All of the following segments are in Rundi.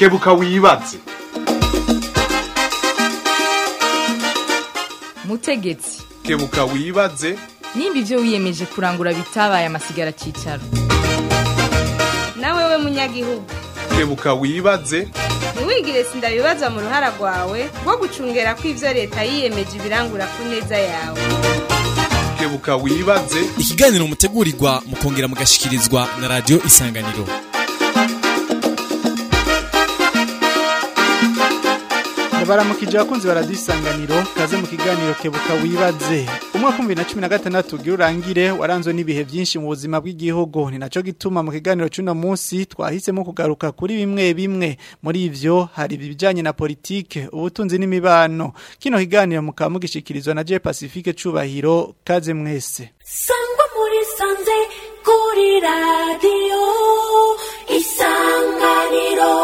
kebuka wibaze mutegetsi kebuka wibaze nimba ibyo wiyemeje kurangura bitabaye amasigara cyicaro nawe we munyagihugu kebuka wibaze ntiwigire sindabibazwa mu ruhara rwawe rwo gucungera ko ibyo leta yiyemeje ibirangura ku neza yawe kebuka wibaze ikiganiro mutegurirwa mukongera mugashikirizwa na radiyo isanganiro baramukije abakunzi baradisanganiro kaze mu kiganiro kebuka wibaze umwaka w'ibihumbi na cumi na gatandatu ugira urangire waranzwe n'ibihe byinshi mu buzima bw'igihugu ni nacyo gituma mu kiganiro cy'uno munsi twahisemo kugaruka kuri bimwe bimwe muri ivyo hari ibijyanye na politike ubutunzi n'imibano kino kiganiro mukaba mugishikirizwa na je pacifique cubahiro kaze mwese sangwa muri sanze kuri radiyo isanganiro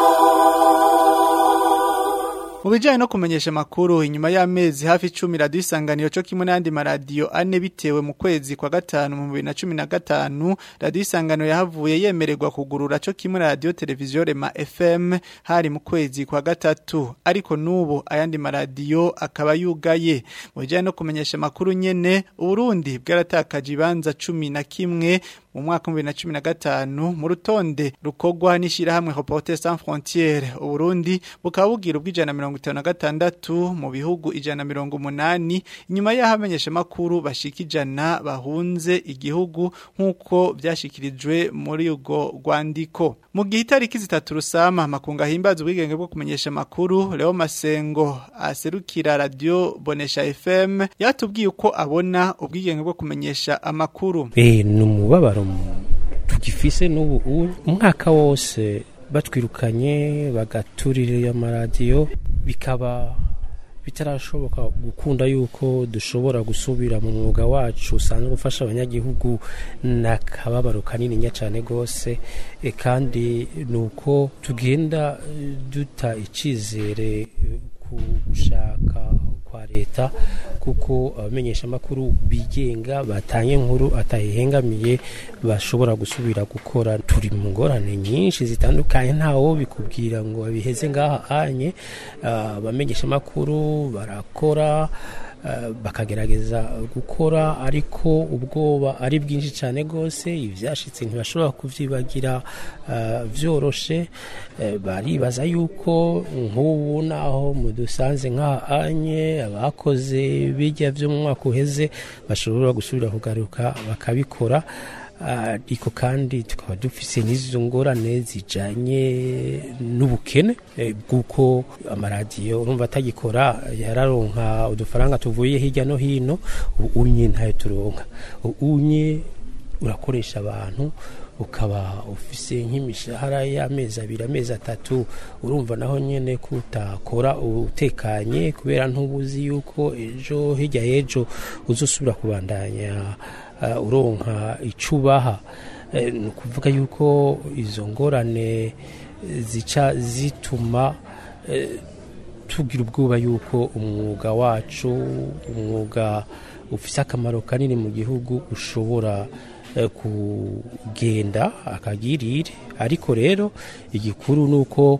Mu bijyanye no kumenyesha amakuru inyuma y'amezi hafi icumi radiyo isanganiro cyo kimwe n'andi maradiyo ane bitewe mu kwezi kwa gatanu mu bibiri na cumi na gatanu radiyo isanganiro yahavuye yemererwa kugurura cyo kimwe na radiyo televiziyo rema fm hari mu kwezi kwa gatatu ariko n'ubu ayandi maradiyo akaba yugaye mu bijyanye no kumenyesha amakuru nyene uburundi bwaratakaje ibanza cumi na kimwe mu mwaka wa 2015 mu rutonde rukogwa n'ishirahamwe Reporters sans frontières Uburundi bukaba bugira ubwijana 56 mu bihugu ijana 180 inyuma y'ahamenyesha makuru bashika ijana bahunze igihugu nkuko byashikirijwe muri ugo rwandiko mu gihe itariki zitatu rusama makunga himbaza ubwigenge bwo kumenyesha makuru Leo Masengo aserukira radio Bonesha FM yatubwiye uko abona ubwigenge bwo kumenyesha amakuru eh numubabaro tugifise n'ubu umwaka wose batwirukanye bagaturira amaradiyo bikaba bitarashoboka gukunda yuko dushobora gusubira mu mwuga wacu usanzwe ufasha abanyagihugu n'akababaro kanini cyane rwose kandi ni uko tugenda duta icyizere ku gushaka kwa leta kuko abamenyesha amakuru bigenga batanye inkuru atahihengamiye bashobora gusubira gukora turi mu ngorane nyinshi zitandukanye ntawo bikubwira ngo babiheze ngaha anye abamenyesha amakuru barakora bakagerageza gukora ariko ubwoba ari bwinshi cyane rwose ibyashitse ntibashobora kubyibagira byoroshe baribaza yuko nk'ubu naho mudusanze nk'ahanye abakoze bijya byo mu mwaka uheze bashobora gusubira kugaruka bakabikora ariko kandi tukaba dufise n'izo ngorane zijanye n'ubukene bw'uko amaradiyo urumva atagikora yararonka udufaranga tuvuye hirya no hino unye ntayo turonka unye urakoresha abantu ukaba ufise nk'imishahara y'amezi abiri amezi atatu urumva naho nyene ko utakora utekanye kubera ntubuzi yuko ejo hirya y'ejo uzosubira kubandanya uronka icubaha ni ukuvuga yuko izo ngorane zica zituma tugira ubwoba yuko umwuga wacu umwuga ufite akamaro kanini mu gihugu ushobora kugenda akagirire ariko rero igikuru ni uko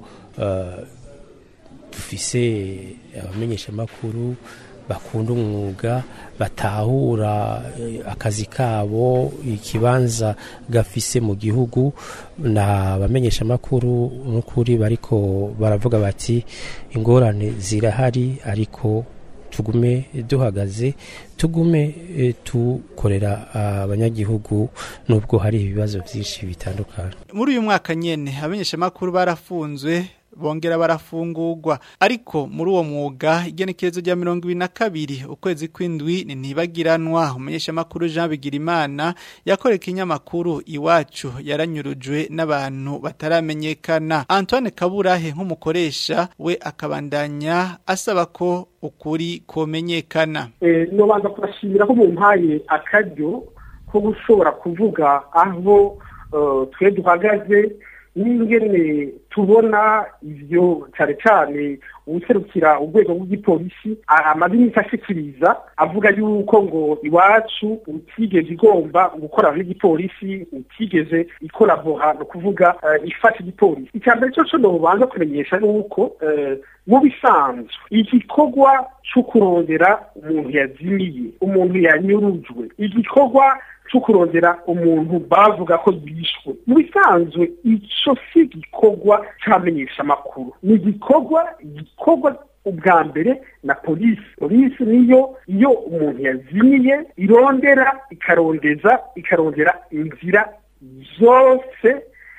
dufise abamenyeshamakuru bakunda umwuga batahura akazi kabo ikibanza gafise mu gihugu na bamenyesha amakuru n'ukuri bariko baravuga bati ingorane zirahari ariko tugume duhagaze tugume tukorera abanyagihugu nubwo hari ibibazo byinshi bitandukanye muri uyu mwaka nyene abamenyesha amakuru barafunzwe bongera barafungurwa ariko muri uwo mwuga igenekerezo rya mirongo ibiri na kabiri ukwezi kw'indwi ni ntibagiranwa umunyeshamakuru Jean Bigirimana yakoreye ikinyamakuru iwacu yaranyurujwe n'abantu bataramenyekana Antoine Kaburahe nk'umukoresha we akabandanya asaba ko ukuri komenyekana eh no banza kubashimira ko mu mpaye akaryo ko gushobora kuvuga aho twe duhagaze n'ingene tubona ivyo cane cane uwuserukira urwego rw'igipolisi amaze iminsi ashikiriza avuga yuko ngo iwacu utigeze igomba gukorana n'igipolisi utigeze ikorabora ni ukuvuga eh, ifata igipolisi icya mbere cyo cyo nobanza kumenyesha ni uko eh, mu bisanzwe igikorwa cyo kurondera umuntu yazimiye umuntu yanyurujwe igikorwa cyo kurondera umuntu bavuga ko yishwe mu bisanzwe ico si igikorwa cyamenyesha amakuru ni igikorwa gikorwa ubwa mbere na polisi polisi niyo iyo umuntu yazimiye irondera ikarondeza ikarondera inzira zose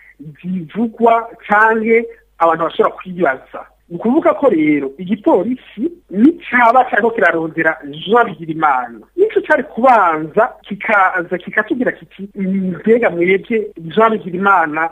zivugwa canke abantu bashobora kwibaza ni ukuvuga ko rero igipolisi nicaba cyariko kirarondera jean bigirimana nico cari kubanza kikaza kikatubwira kiti mbega mwebwe jean bigirimana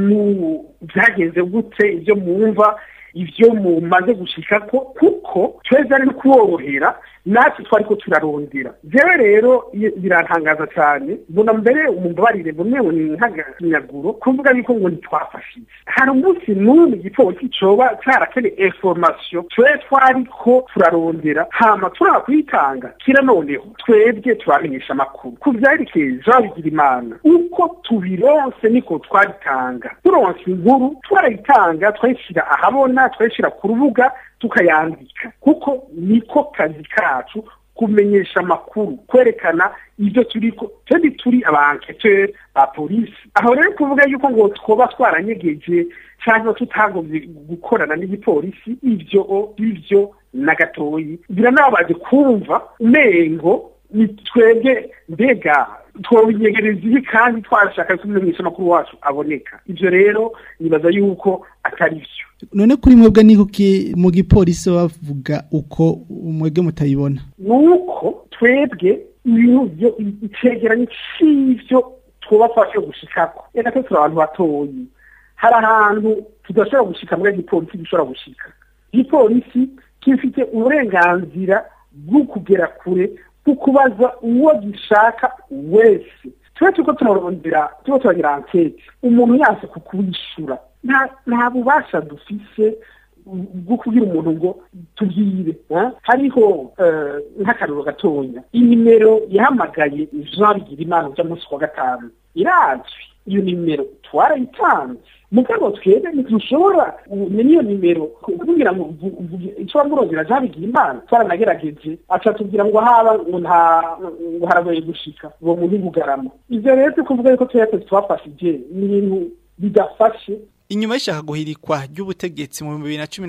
mu byagenze gute ibyo mwumva ivyo mumaze gushikako kuko tweza ari kuworohera natwe twariko turarondera jewe rero i- birantangaza cyane mbona mbere umumbabarire mbone ni nk'aganyaguro kuvuga yuko ngo ntitwafashije hari umunsi n'umwe igipolisi coba carakeneye information twe twariko turarondera hama turaba kuyitanga kira noneho twebwe turamenyesha amakuru ku vyerekeye jean bigirimana uko tubironse niko twabitanga turonse inkuru twarayitanga twayishira ahabona twayishira ku rubuga tukayandika kuko niko kazi kacu kumenyesha amakuru kwerekana ibyo turiko twebwe turi abanketeur ba polisi aho rero kuvuga yuko ngo twoba twaranyegeje cyangwa tutagomvye gukorana n'igipolisi ivyo ivyo na gatoyi biranababaje kumva umengo ni twebwe mbega twobinyegereza ibi kandi twashaka kumenyesha amakuru wacu aboneka ivyo rero nibaza yuko atari vyo none kuri mwebwe ni kuki mu gipolisi bavuga uko mwebwe mutayibona nuko twebwe ibintu byo icegeranyo c'ivyo twobafashe gushikako reka twe turi abantu batoyi hari ahantu tudashobora gushika muri igipolisi gishobora gushika igipolisi gifite uburenganzira bwo kugera kure bwo kubaza uwo gishaka wese tuba turiko turarondera turiko turagira ankete umuntu yase kukwishura nta nta bubasha dufise bwo kubwira umuntu ngo tubwire eh? hariho eh, nk'akaruro gatonya inimero yahamagaye jean bigirimana uja munsi wa gatanu irazwi iyo nimero twarayitanze mugabo twebwe ntitushobora umenya iyo nimero kugira ngo uvu- uvuge icyo wamurondera jean bigirimana twaranagerageje aca tubwira ngo haba ngo nta ngo haragoye gushika uwo muntu bugarama ivyo rero tukuvuga yuko twese twafashije ni ibintu bidafashe Inyuma y'ishaka guhirikwa ry'ubutegetsi mu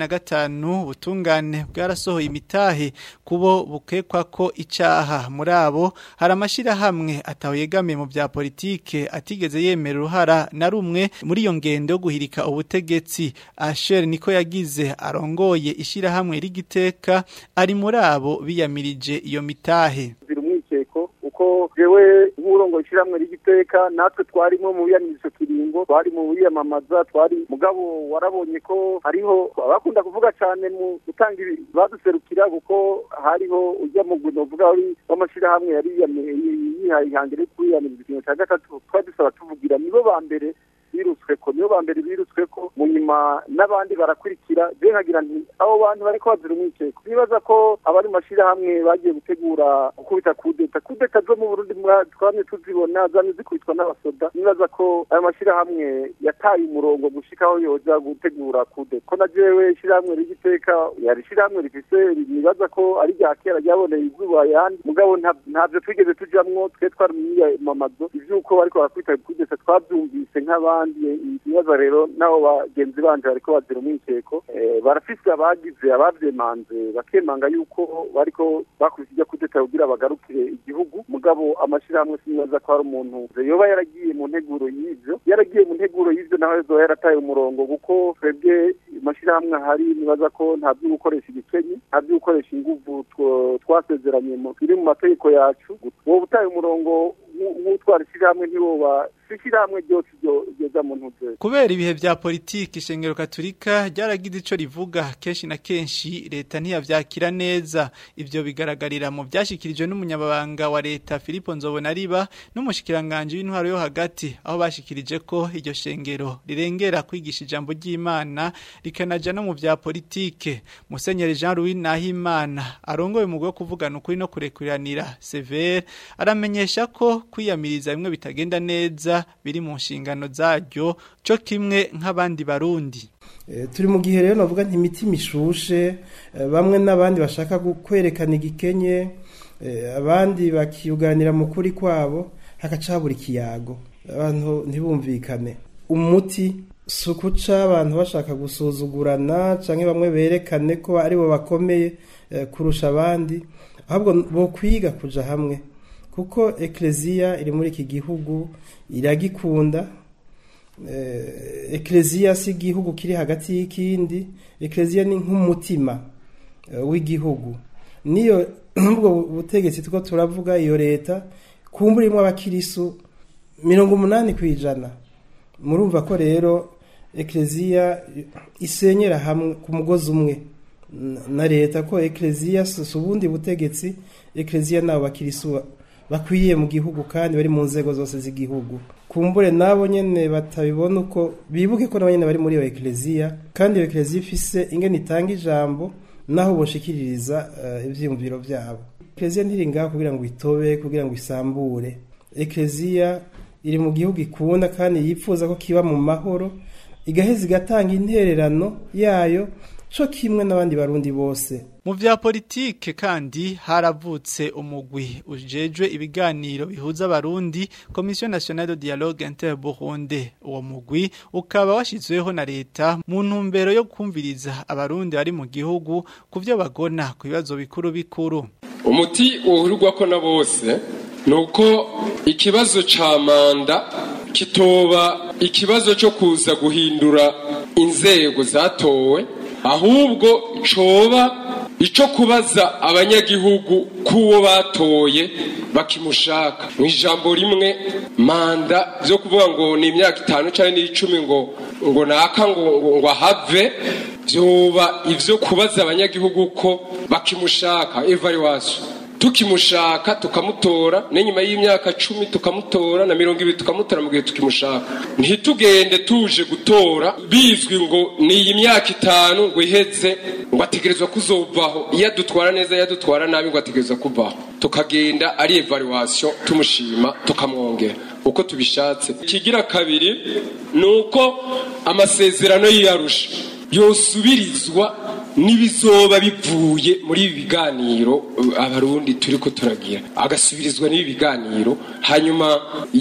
2015 ubutungane bwarasohoye imitahe kubo bukekwa ko icaha muri abo hari amashira hamwe ataho yegamiye mu bya politike atigeze yemera uruhara na rumwe muri iyo ngendo yo guhirika ubutegetsi Asher niko yagize arongoye ishira hamwe rigiteka ari muri abo biyamirije iyo mitahe zira umwikeko uko jewe nk'urongo ishiramwe rigiteka natwe twarimo mu biyamirizo kiringo twari mu biyamamaza twari mugabo warabonye ko hariho abakunda kuvuga cyane mu gutanga ibi baduserukira kuko hariho ujya mu gwe novuga wari w'amashirahamwe yari yiyame- yihaye ihangire yo kwiyamiriza ikintu cya gatatu twari dusaba tuvugira nibo ba mbere birutswe ko nibo ba mbere birutswe ko mu nyuma n'abandi barakurikira je nkagira nti abo bantu bariko bazira umwikeko nibaza ko abari mu mashirahamwe bagiye gutegura gukubita kudeta kudeta zo mu burundi mwa- twamye tuzibona zamye zikubitwa n'abasoda nibaza ko ayo mashirahamwe yataye umurongo gushikaho yoja gutegura kudeta ko na jewe ishirahamwe rigiteka yari ishirahamwe rifise nibaza ko ari rya kera ryaboneye izuba yandi mugabo nta- ntavyo twigeze tujamwo twe twari mu myiyamamazo ivyuko bariko barakubita kudeta twavyumvise nk'abandi ibibazo rero n'abo bagenzi banje bariko bazira umwikeko Eh, barafise abagize abavyemanze bakemanga yuko bariko bakubise ijya kudeta kugira bagarukire igihugu mugabo amashirahamwe sinibaza ko hari umuntu yoba yaragiye mu nteguro y'ivyo yaragiye mu nteguro y'ivyo naho yozoba yarataye umurongo kuko twebwe amashirahamwe ahari nibaza ko nta vyo gukoresha igikenyi nta vyo gukoresha inguvu two- twasezeranye mu- biri mu mategeko yacu wowe utaye umurongo nk'u- nk'utwara ishirahamwe ntiwoba si iri shyirahamwe ryose ryoza mu ntuze kubera ibihe vya politiki ishengero katolika ryaragize ico rivuga kenshi na kenshi leta ntiyavyakira neza ivyo bigaragarira mu vyashikirijwe n'umunyababanga wa leta Filipo Nzobonariba n'umushikiranganje w'intwaro yo hagati aho bashikirije ko iryo shengero rirengera kwigisha ijambo ry'Imana rikanaja no mu vya politike Musenyeri Jean Louis Nahimana arongoye mu bwo kuvugana ukuri no kurekuriranira severe aramenyesha ko kwiyamiriza bimwe bitagenda neza biri mu nshingano zaryo cyo kimwe nk'abandi barundi turi mu gihe rero navuga nti imitima ishushe bamwe n'abandi bashaka kwerekana igikenye abandi bakiyuganira mu kuri kwabo hakacabura ikiyago abantu ntibumvikane umuti si ukuca abantu bashaka gusuzugurana cyangwa bamwe berekane ko aribo bakomeye kurusha abandi ahubwo bo kwiga kuja hamwe kuko ekereziya iri muri iki gihugu iragikunda ekereziya si igihugu kiri hagati y'ikindi ekereziya ni nk'umutima w'igihugu niyo n'ubwo butegetsi two turavuga iyo leta kumbura irimo abakirisu mirongo umunani ku ijana murumva ko rero ekereziya isenyera hamwe ku mugozi umwe na leta ko ekereziya si ubundi butegetsi ekereziya nabo bakirisu bakwiye mu gihugu kandi bari mu nzego zose z'igihugu kumbure nabo nyene batabibona uko bibuke ko nabo nyene bari muri iyo ekereziya kandi iyo ekereziya ifise ingene itanga ijambo naho boshikiririza uh, ivyiyumviro vyabo ekereziya ntiri ngaho kugira ngo itobe kugira ngo isambure ekereziya iri mu gihugu ikunda kandi yipfuza ko kiba mu mahoro igaheza igatanga intererano yayo co kimwe n'abandi barundi bose mu vya politike kandi haravutse umugwi ujejwe ibiganiro bihuza abarundi Commission Nationale de Dialogue Interburunde uwo mugwi ukaba washizweho na leta mu ntumbero yo kumviriza abarundi bari mu gihugu kuvyo bagona ku bibazo bikuru bikuru umuti uhurwa ko na bose nuko ikibazo ca manda kitoba ikibazo cyo kuza guhindura inzego zatowe ahubwo coba ico kubaza abanyagihugu kuwo batoye bakimushaka mu ijambo rimwe manda byo kuvuga ngo ni imyaka itanu cyangwa n'icumi ngo ngo naka ngo ngo ahave byoba ivyo kubaza abanyagihugu ko bakimushaka evaluation tukimushaka tukamutora n'inyuma y'imyaka cumi tukamutora na mirongo ibiri tukamutora mu gihe tukimushaka ntitugende tuje gutora bizwi ngo ni iyi myaka itanu ngo iheze ngo ategerezwa kuzovaho iyo adutwara neza iyo adutwara nabi ngo ategerezwa kuvaho tukagenda ari evaluation tumushima tukamwongera uko tubishatse ikigira kabiri ni uko amasezerano yiyarusha yosubirizwa n'ibizoba bivuye muri ibi biganiro abarundi turi ko turagira agasubirizwa n'ibi biganiro hanyuma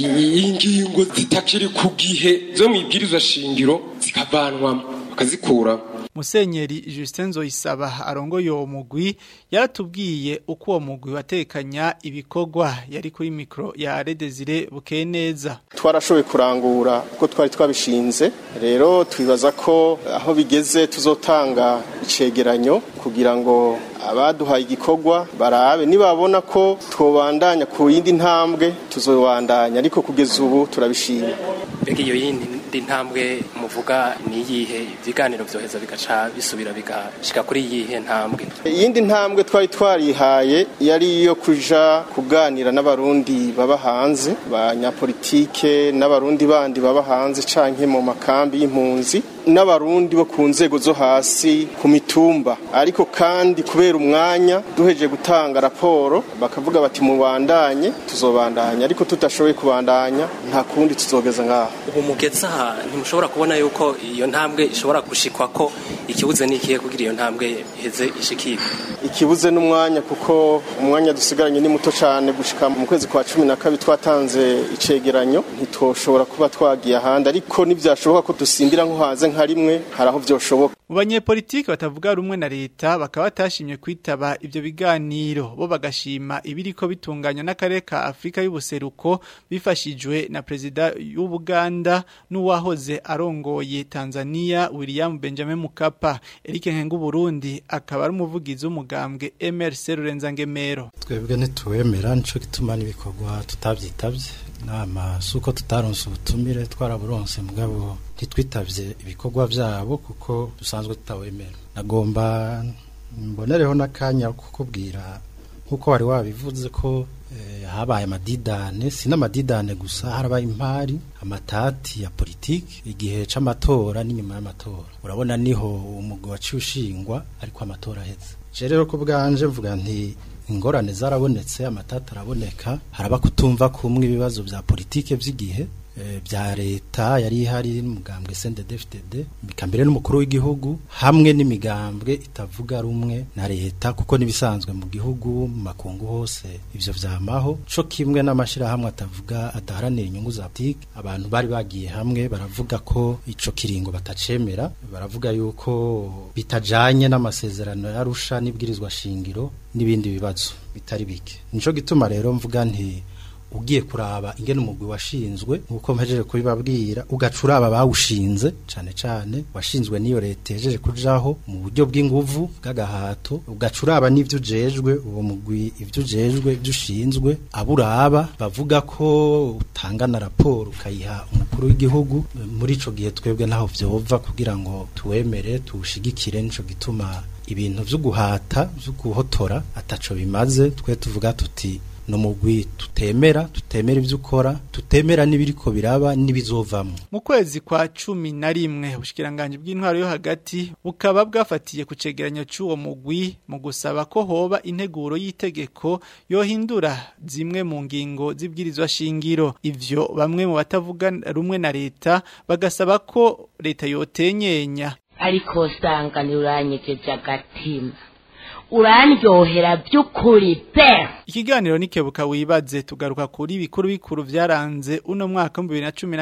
ingingo zitakiri ku gihe zo mu ibwirizwa shingiro zikavanwamo bakazikuramo Musenyeri Justin Zoisaba arongoye uwo mugwi yaratubwiye uko uwo mugwi watekanya ibikorwa yari kuri mikro ya Redezire bukeye neza twarashoboye kurangura uko twari twabishinze rero twibaza ko aho bigeze tuzotanga icegeranyo kugira ngo abaduhaye igikorwa barabe nibabona ko twobandanya ku yindi ntambwe tuzobandanya ariko kugeza ubu turabishima mbega iyo yindi ntambwe muvuga ni iyihe ibiganiro byoheza bigaca bisubira bigashika kuri iyihe ntambwe iyindi ntambwe twari twarihaye yari iyo kuja kuganira n'abarundi baba hanze banyapolitike n'abarundi bandi baba hanze canke mu makambi y'impunzi n'abarundi bo ku nzego zo hasi ku mitumba ariko kandi kubera umwanya duheje gutanga raporo bakavuga bati mubandanye tuzobandanya ariko tudashoboye kubandanya nta kundi tuzogeza ngaho ubu mugeze aha ntimushobora kubona yuko iyo ntambwe ishobora gushikwa ko ikibuze n'ikihe kugira iyo ntambwe iheze ishikirwe ikibuze n'umwanya kuko umwanya dusigaranye ni muto cyane gushika mu kwezi kwa cumi na kabiri twatanze icegeranyo ntitwoshobora kuba twagiye ahandi ariko ntibyashoboka ko dusimbira nko hanze nka rimwe hari aho byoshoboka mu banyepolitiki batavuga rumwe na leta bakaba batashimye kwitaba ibyo biganiro bo bagashima ibiriko bitunganywa n'akarere ka Afrika y'ubuseruko bifashijwe na perezida y'Ubuganda n'uwahoze arongoye Tanzania William Benjamin Mukapa Eric Nkengu Burundi akaba ari umuvugizi w'umugambwe MRC Rurenza Ngemero twebwe ntituwemera nico gituma n'ibikorwa tutabyitabye nama si uko tutaronse ubutumire twaraburonse mugabo ntitwitavye ibikorwa vyabo kuko dusanzwe tutawemera nagomba mbonereho n'akanya kukubwira nk'uko wari wabivuze ko eh, habaye amadidane si n'amadidane gusa harabaye impari amatati ya politiki igihe c'amatora n'inyuma y'amatora urabona niho umugwi waciye ushingwa ariko amatora aheze je rero ku bwanje mvuga nti ingorane zarabonetse amatati araboneka haraba kutumva kumwe ibibazo vya politike vy'igihe eh, vya leta yari ihari n'umugambwe CNDD-FDD bikambere n'umukuru w'igihugu hamwe n'imigambwe itavuga rumwe na leta kuko nibisanzwe mu gihugu mu makungu hose ivyo vyamaho co kimwe n'amashirahamwe atavuga adaharanira inyungu za politike abantu bari bagiye hamwe baravuga ko ico kiringo batacemera baravuga yuko bitajanye n'amasezerano yarusha n'ibwirizwa shingiro n'ibindi bibazo bitari bike nico gituma rero mvuga nti ugiye kuraba ingene umugwi washinzwe nkuko mpejeje kubibabwira ugaca uraba bawushinze cane cane washinzwe n'iyo leta yejeje kujaho mu buryo bw'inguvu bw'agahato ugaca uraba n'ivyo ujejwe uwo mugwi ivyo ujejwe ivyo ushinzwe aburaba bavuga ko utanga na raporo ukayiha umukuru w'igihugu muri ico gihe twebwe ntaho vyova kugira ngo tuwemere tuwushigikire nico gituma ibintu vyo guhata vyo guhotora ataco bimaze twe tuvuga tuti no mugwi tutemera tutemera ivyo ukora tutemera n'ibiriko biraba n'ibizovamwo mu kwezi kwa cumi na rimwe ubushikiranganje bw'intwaro yo hagati bukaba bwafatiye ku cegeranyo c'uwo mugwi mu gusaba ko hoba integuro y'itegeko yohindura zimwe mu ngingo z'ibwirizwa shingiro ivyo bamwe mu batavuga rumwe na leta bagasaba ko leta yotenyenya ariko usanga ntiuranyegeje agatima urandyohera by'ukuri pe Ikiganiro nikebuka wibaze tugaruka kuri bikuru bikuru vyaranze uno mwaka wa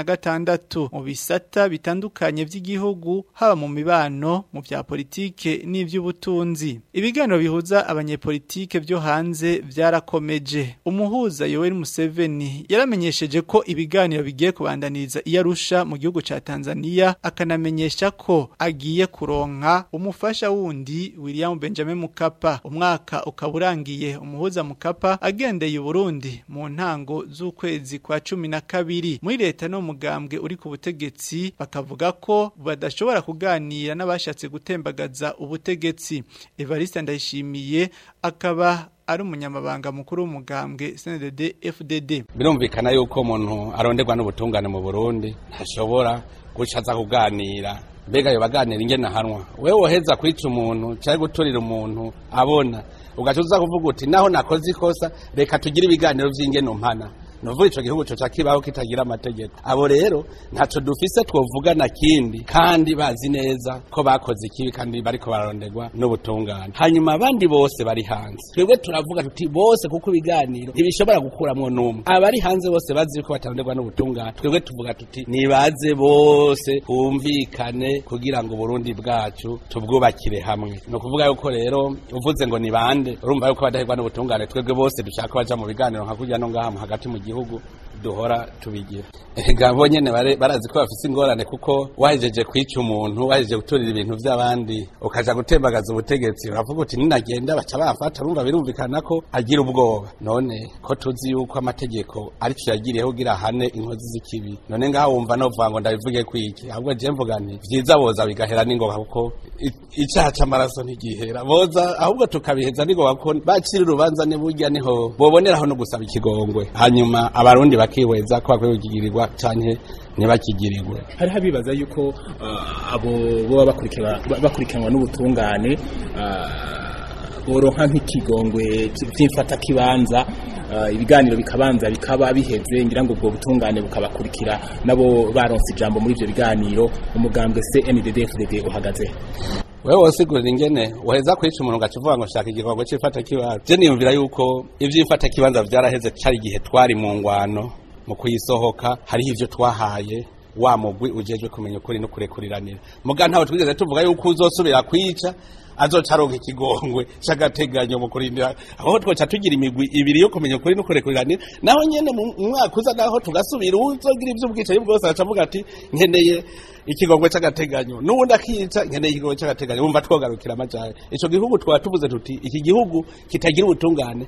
2016 mu bisata bitandukanye vy'igihugu haba mu mibano mu vya politike n'ivy'ubutunzi. Ibiganiro bihuza abanyepolitike vyo hanze vyarakomeje. Umuhuza Yoweri Museveni yaramenyesheje ko ibiganiro bigiye kubandaniriza iyarusha mu gihugu ca Tanzania akanamenyesha ko agiye kuronka umufasha wundi William Benjamin Mukapa umwaka ukaburangiye umuhuza Mukapa agendeye Burundi mu ntango z'ukwezi kwa cumi na kabiri muri leta no mugambwe uri ku butegetsi bakavuga ko badashobora kuganira n'abashatse gutembagaza ubutegetsi Evariste Ndayishimiye akaba ari umunyamabanga mukuru w'umugambwe CNDD FDD birumvikana yuko umuntu aronderwa n'ubutungane mu Burundi ntashobora gucaza kuganira mbega yo baganira ingene hanwa wewe woheza kwica umuntu cyangwa guturira umuntu abona ugaca uza kuvuga uti naho nakoze ikosa reka tugire ibiganiro vy'ingene umpana nuvuga ico gihugu co cakibaho kitagira amategeko abo rero ntaco dufise twovuga na kindi kandi bazi neza ko bakoze ikibi kandi bariko bararonderwa n'ubutungane hanyuma abandi bose bari hanze twebwe turavuga tuti bose kuko ibiganiro ntibishobora gukuramwo n'umwe abari hanze bose bazi ko bataronderwa n'ubutungane twebwe tuvuga tuti nibaze bose humvikane kugira ngo Burundi bwacu tubwubakire hamwe no kuvuga yuko rero uvuze ngo ni bande urumva yuko badaherwa n'ubutungane twebwe bose dushaka baja mu biganiro nka kurya no ngaha hagati mu gihugu duhora tubigira ega bo nyene barazi ko bafise ingorane kuko wahejeje kwica umuntu wahejeje guturira ibintu vy'abandi ukaja gutembagaza ubutegetsi uravuga uti ninagenda baca bafata urumva birumvikana ko agira ubwoba none ko tuzi yuko amategeko arico yagiriyeho kugira hane inkozi z'ikibi none ngaho wumva novuga ngo ndabivuge kwiki ahubwo je mvuga nti vyiza boza bigahera n'ingoga kuko icaha c'amaraso ntigihera boza ahubwo tukabiheza n'ingoga kuko bacira urubanza niburya niho boboneraho no gusaba ikigongwe hanyuma abarundi bakihweza ko bakwiye kugirirwa canke ntibakigirirwe hari habibaza yuko uh, abo boba bakurikiranwa n'ubutungane uh, boronka nk'ikigongwe vy'imfata kibanza uh, ibiganiro bikabanza bikaba biheze ngira ngo ubwo butungane bukabakurikira nabo baronse ijambo muri ivyo biganiro umugambwe CNDD-FDD uhagaze wewe wosigurira ingene waheza kwica umuntu ugaca uvuga ngo shaka igikorwa c'ifata kibanza je niyumvira yuko ivy'ifata kibanza vyaraheze cari igihe twari mu ngwano mu kuyisohoka hariho ivyo twahaye wa mugwi ujejwe kumenya ukuri no kurekuriranira muga ntawe twigeze tuvuga yuko uzosubira kwica azoca aronka ikigongwe c'agateganyo mu kurindira aho twoca tugira imigwi ibiri yo kumenya ukuri no kurekuriranira naho nyene mu mwaka uza naho tugasubira uzogira ivy'ubwicanyi bwose aca avuga ati nkeneye ikigongwe c'agateganyo n'ubundi akica nkeneye ikigongwe c'agateganyo wumva twogarukira amajari ico gihugu twaba tuvuze tuti iki gihugu kitagira ubutungane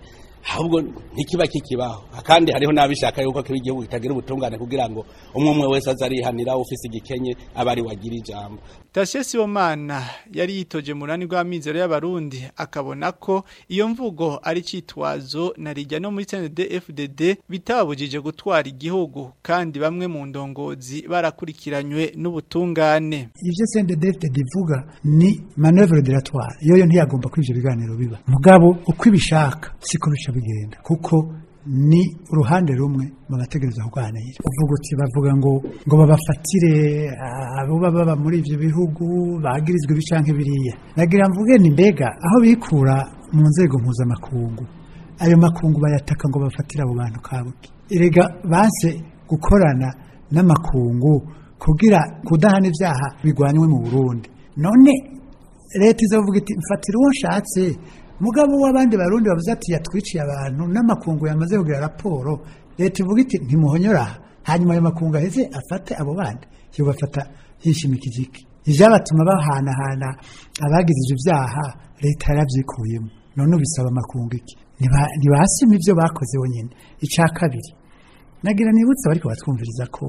ahubwo ntikiba kikibaho kandi hariho n'abishaka yuko kiba igihugu kitagira ubutungane kugira ngo umwe umwe wese aze arihanira ufise igikenye aba ari wagira ijambo Tashe Sibomana yari yitoje murani rw'amizero y'abarundi akabona ko iyo mvugo ari citwazo na rijya no muri CNDD-FDD bitabujije gutwara igihugu kandi bamwe mu ndongozi barakurikiranywe n'ubutungane ivyo CNDD-FDD ivuga ni manœuvre dilatoire yoyo ntiyagomba ko ivyo biganiro biba mugabo uko ibishaka siko bica bigenda kuko ni uruhande rumwe mu bategereza kuganira uvuga uti bavuga ngo ngo babafatire abo baba muri ivyo bihugu bagirizwe ibi canke biriya nagira mvuge ni mbega aho bikura mu nzego mpuzamakungu ayo makungu bayataka ngo bafatire abo bantu kabuki erega banse gukorana n'amakungu kugira kudahana ivyaha bigwanywe mu Burundi none leta izavuga iti mfatira uwo nshatse mugabo w'abandi barundi bavuze ati yatwiciye abantu n'amakungu yamaze kugira raporo leta ivuga iti ntimuhonyora hanyuma ayo makungu aheze afate abo bandi yo bafata yishimikije iki ivyabatuma bahanahana abagize ivyo vyaha leta yaravyikuyemo none ubisaba amakungu iki ntibasima ivyo bakoze bonyene ica kabiri nagira nibutse bariko batwumviriza ko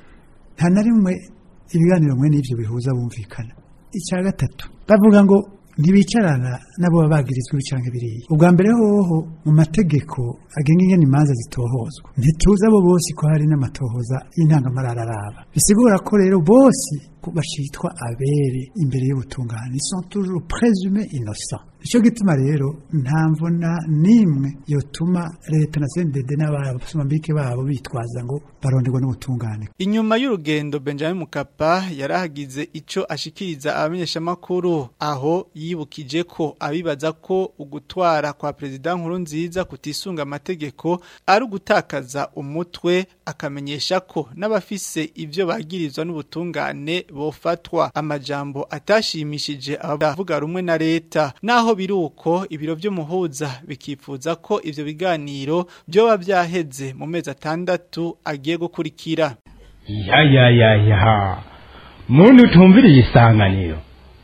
nta na rimwe ibiganiro mwe n'ivyo bihuza bumvikana icya gatatu bavuga ngo ntibicarana nabo baba bagirizwa ibicanke biriya ubwa mbere hoho mu mategeko agenga ingene imanza zitohozwa ntituzi abo bose ko hari n'amatohoza y'intangamarara araba bisigura ko rero bose bashitwa abere imbere y'ubutungane ils sont toujours présumés innocents nicyo gituma rero nta mvuna n'imwe yotuma leta na CNDD n'abasomambike babo bitwaza ngo baronderwa n'ubutungane inyuma y'urugendo Benjamin Mukapa yarahagize ico ashikiriza abamenyeshamakuru aho yibukije ko abibaza ko ugutwara kwa perezida nkuru nziza kutisunga amategeko ari ugutakaza umutwe akamenyesha ko n'abafise ivyo bagirizwa n'ubutungane bofatwa amajambo atashimishije abavuga rumwe na leta naho biruko ibiro vy'umuhuza bikifuza ko ivyo biganiro byoba byaheze mu mezi atandatu agiye gukurikira ya ya ya ya muntu utumviriye isanganiro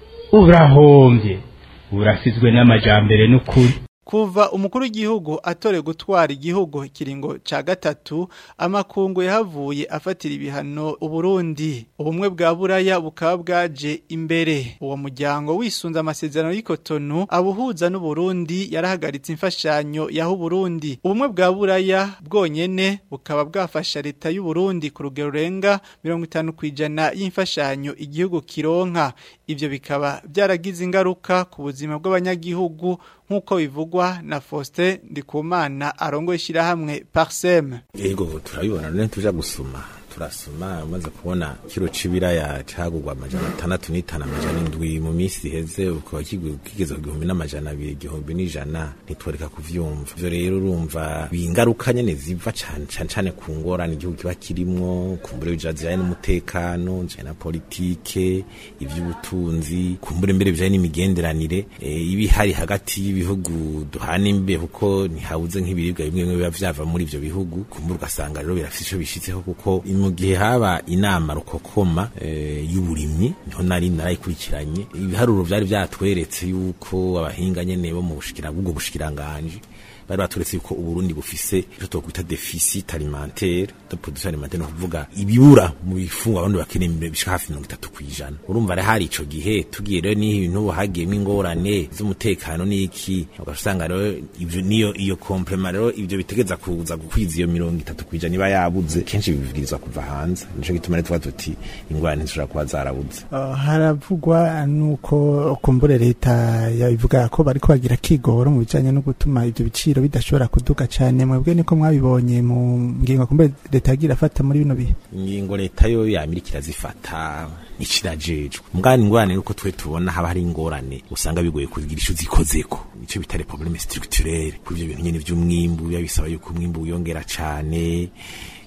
urahombye urasizwe n'amajambere n'ukuri Kuva umukuru w'igihugu atore gutwara igihugu kiringo ca gatatu amakungu yahavuye afatira ibihano Uburundi ubumwe bwa buraya bukaba bwaje imbere uwo muryango wisunze amasezerano y'ikotonu abuhuza n'Uburundi yarahagaritse imfashanyo yaho Burundi ubumwe bwa buraya bwonyene bukaba bwafasha leta y'u Burundi ku rugero rurenga 50 kwijana y'imfashanyo igihugu kironka ivyo bikaba byaragize ingaruka ku buzima bw'abanyagihugu nk'uko bivugwa na Faustin Ndikumana arongoye ishyirahamwe Parsem yego turabibona none tuja gusuma turasoma umaze kubona kiro c'ibiraya cagurwa amajana atandatu n'itanu amajana indwi mu minsi iheze ukaba kigeze ku gihumbi n'amajana abiri igihumbi n'ijana ntitworeka kuvyumva ivyo rero urumva bingaruka nyene ziva cane cane cane ku ngorane igihugu kiba kirimwo kumbure bijanye n'umutekano bijanye na politike ivy'ubutunzi kumbure mbere bijanye n'imigenderanire ibi hari hagati y'ibihugu duhana imbe kuko ntihabuze nk'ibiribwa bimwe bimwe biba vyava muri ivyo bihugu kumbure ugasanga rero birafise ico bishitseho kuko mu gihe haba inama rukokoma e, y'uburimyi niho nari narayikurikiranye ibiharuro vyari vyatweretse yuko abahinga nyene bo mu bushikira bw'ubwo bushikiranganje bari baturetse yuko uburundi bufise icyo twokwita deficit alimentaire de production alimentaire no kuvuga ibibura mu bifungwa abandi bakeneye bishika hafi 30 kwijana urumva rero hari ico gihe tugiye rero ni ibintu bahagiyemo ingorane z'umutekano n'iki ugasanga rero ivyo niyo iyo complement rero ivyo bitegeza kuza gukwiza iyo 30 kwijana iba yabuze kenshi bibwirizwa kuva hanze nico gituma rero tuba tuti ingorane zishobora kuba zarabuze uh, haravugwa nuko kumbure leta yabivuga ko bariko bagira kigoro mu bijanye no gutuma ivyo biciro bidashobora kuduga cyane mwebwe niko mwabibonye mu ngingo kumbe leta yagira afata muri bino bihe ingingo leta yo yamirikira zifata ikirajejwe mugani ingorane nuko twe tubona haba hari ingorane usanga bigoye kugira ico zikozeko ico bitare problème structurelle kuri ivyo bintu nyene vy'umwimbu biba bisaba yuko umwimbu wiyongera cane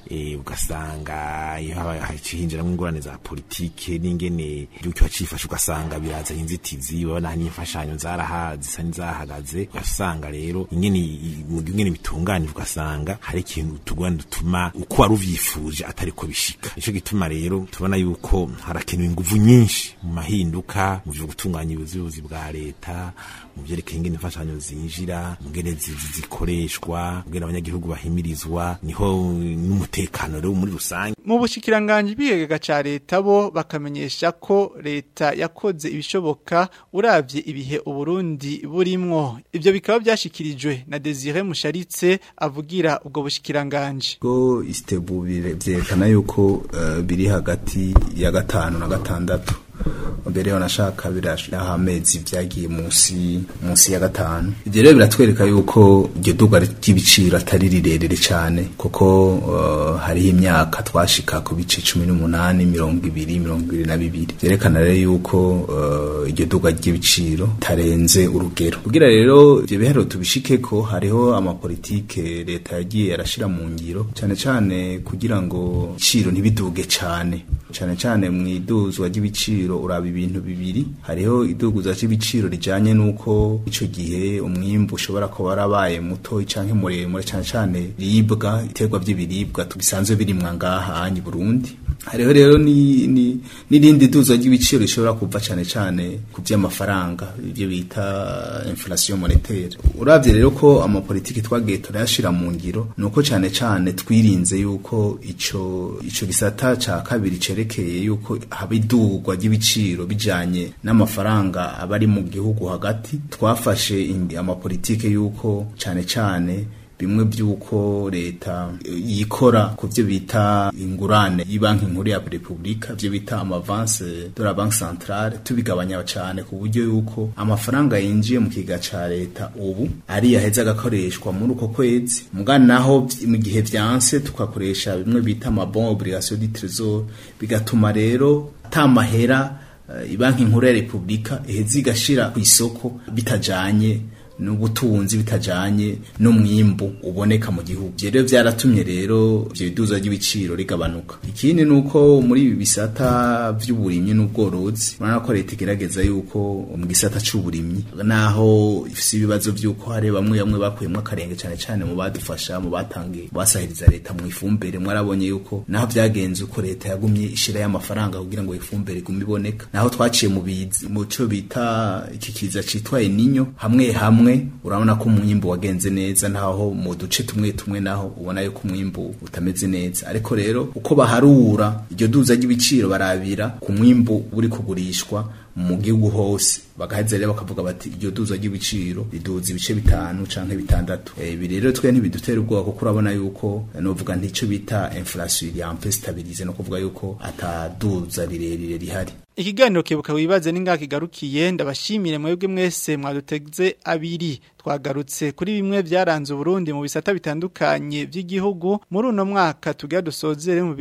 eh, ugasanga iyo haba hacinjiramwo ingorane za politike n'ingene igihugu kiba cifashe ugasanga birazanye inzitizi ubona n'imfashanyo zaraha zisa n'izahagaze ugasanga rero ingene i- mu gihugu ingene bitunganije ugasanga hari ikintu tugwana dutuma uko wari uvyifuje atariko bishika nico gituma rero tubona yuko harakenewe inguvu nyinshi mu mahinduka mu vyo gutunganya ubuyobozi bwa leta mu vyerekeye ingene imfashanyo zinjira mu ngene zi- zi- zikoreshwa mu ngene abanyagihugu bahimirizwa niho n'umutekano rero muri rusange mu bushikiranganje bw'igega ca leta bo bakamenyesha ko leta yakoze ibishoboka uravye ibihe uburundi burimwo ivyo bikaba vyashikirijwe na Desire Musharitse avugira ubwo bushikiranganje ko isitebu bire- vyerekana yuko eh, biri hagati ya gatanu na gatandatu mbere yo nashaka birashiraho amezi vyagiye munsi munsi ya gatanu ivyo rero biratwereka yuko iryo duga ry'ibiciro atari rirerire cane kuko eh, hariho imyaka twashika ku bice cumi n'umunani mirongo ibiri mirongo ibiri na bibiri vyerekana rero yuko eh, iryo duga ry'ibiciro tarenze urugero kugira rero ivyo biharuro tubishikeko hariho amapolitike leta yagiye arashira mu ngiro cane cane kugira ngo ibiciro ntibiduge cane cane cane mu iduzwa ry'ibiciro uraba ibintu bibiri hariho iduguza ry'ibiciro rijanye n'uko ico gihe umwimbu ushobora kuba warabaye muto canke muremure cane cane biribwa iterwa vy'ibiribwa tubisanzwe birimwa ngaha hanyi Burundi hariho rero ni ni n'irindi duza ry'ibiciro rishobora kuva cane cane ku vy'amafaranga ivyo bita inflation monétaire uravye rero ko amapolitiki twagiye turayashira mu ngiro nuko cane cane twirinze yuko ico ico gisata ca kabiri cerekeye yuko haba idurwa ry'ibiciro bijanye n'amafaranga aba ari mu gihugu hagati twafashe indi- amapolitike yuko cane cane bimwe by'uko leta yikora ku byo bita ingurane y'ibanki nkuru ya repubulika byo bita amavanse de la banque centrale tubigabanya cyane ku buryo yuko amafaranga yinjiye mu kiga ca leta ubu ari yaheze agakoreshwa muri uko kwezi mugana naho vy- mu gihe vyanse tukakoresha bimwe bita amabon obligation du trésor bigatuma rero ata mahera eh, ibanki nkuru ya repubulika iheze igashira ku isoko bitajanye n'ubutunzi bitajanye n'umwimbu uboneka mu gihugu Ivyo rero vyaratumye rero ivyo biduza ry'ibiciro rigabanuka ikindi nuko muri ibi bisata vy'uburimyi n'ubworozi urabona ko leta igerageza yuko mu gisata c'uburimyi naho ifise ibibazo vy'uko hari bamwe bamwe bakuyemwo akarenge cane cane mu badufasha mu batangiye mu basahiriza leta mu ifumbire mwarabonye yuko naho vyagenze uko leta yagumye ishira y'amafaranga kugira ngo ifumbire igume iboneka naho twaciye mu bizi mu cyo bita iki kiza citwa eninyo hamwe hamwe urabona ko umwimbu wagenze neza naho mu duce tumwe tumwe naho ubona yuko umwimbu utameze neza ariko rero uko baharura iryo duza ry'ibiciro barabira ku mwimbu uri kugurishwa mu gihugu hose bagaheza rero bakavuga bati iryo duza ry'ibiciro riduza ibice bitanu canke bitandatu Eh, ibi rero twe ntibidutera ubwoba kuko urabona yuko eh, novuga ntico bita inflation iri un peu stabilize no kuvuga yuko ataduza rirerire rihari Ikiganiro kebuka wibaze ninga kigarukiye ndabashimire mwebwe mwese mwaduteze abiri twagarutse kuri bimwe byaranze Burundi mu bisata bitandukanye by'igihugu muri uno mwaka tugiye dusozere mu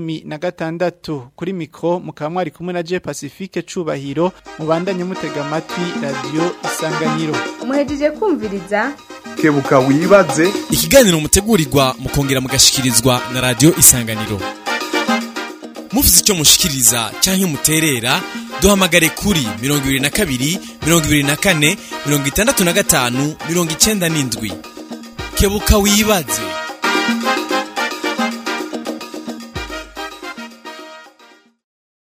2026 kuri mikro mukaba mwari kumwe na Je Pacifique cubahiro mubandanye mutega amatwi radio isanganiro muhejeje kumviriza kebuka wibaze ikiganiro mutegurirwa mukongera mugashikirizwa na radio isanganiro mufite icyo mushikiriza cyangwa muterera duhamagare kuri mirongo ibiri na kabiri mirongo ibiri na kane mirongo itandatu na gatanu mirongo icyenda n'indwi kebuka wibaze